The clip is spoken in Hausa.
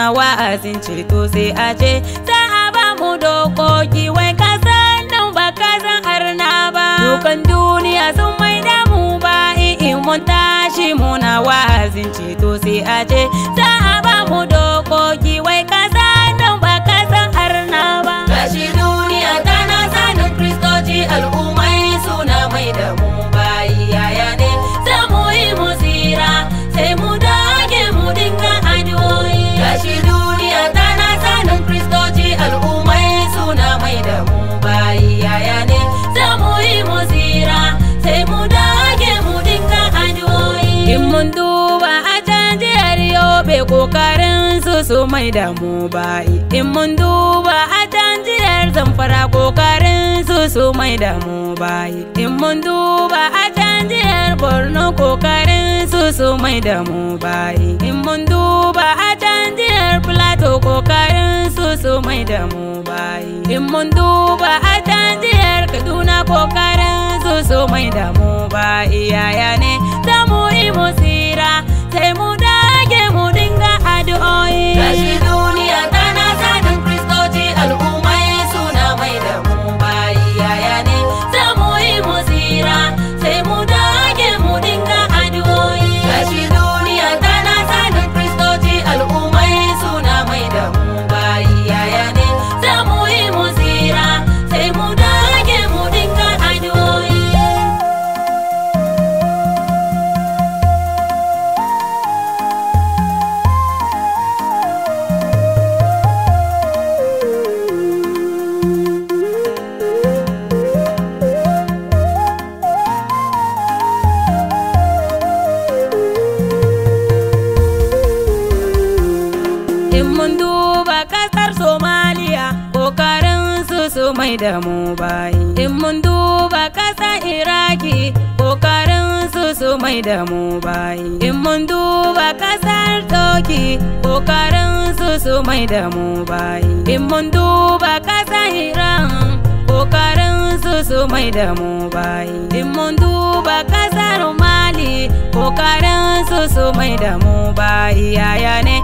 muna wa'azin ceto sai a ce za a ba mu dokoki wai kasan nan ba kasan arna ba dukan duniya sun mai damu ba in mun tashi muna wa'azin ceto sai a ce za a ba mu dokoki wai kasan nan ba kasan arna ba gashi duniya tana sanin kristoci al'ummai suna mai da mu bayi yaya ne za mu yi mu tsira sai mu dage mu dinga addu'o'i gashi duniya tana sanin kristoci al'ummai suna mai da mu bayi yaya ne za mu yi mu tsira sai mu dage mu dinga addu'o'i in mun duba a can jihar yobe kokarin su su mai da mu bayi in mun duba a can jihar zamfara kokarin su su mai da mu bayi in mun duba a can jihar borno kokarin su su mai da mu bayi in mun duba a can jihar plateau kokarin su su mai da mu bayi in mun duba a can jihar kaduna kokarin su su mai da mu bayi yaya ne za mu yi mu tsira sai mu dage mu dinga addu'o'i gashi duniya tana sanin kristoci al'ummai suna mai da mu bayi yaya ne za mu yi mu tsira sai mu dage mu dinga addu'o'i gashi duniya tana sanin kristoci al'ummai suna mai da mu bayi yaya ne za mu yi mu tsira sai mu dage mu dinga addu'o'i In mun duba kasar Somaliya, kokarin su su mai da mu bayi. In mun duba kasar Iraki, kokarin su su mai da mu bayi. In mun duba kasar Toki, kokarin su su mai da mu bayi. In mun duba kasar Iran, kokarin su su mai da mu bayi. In mun duba kasar Mali, kokarin su su mai da mu bayi. Yaya ne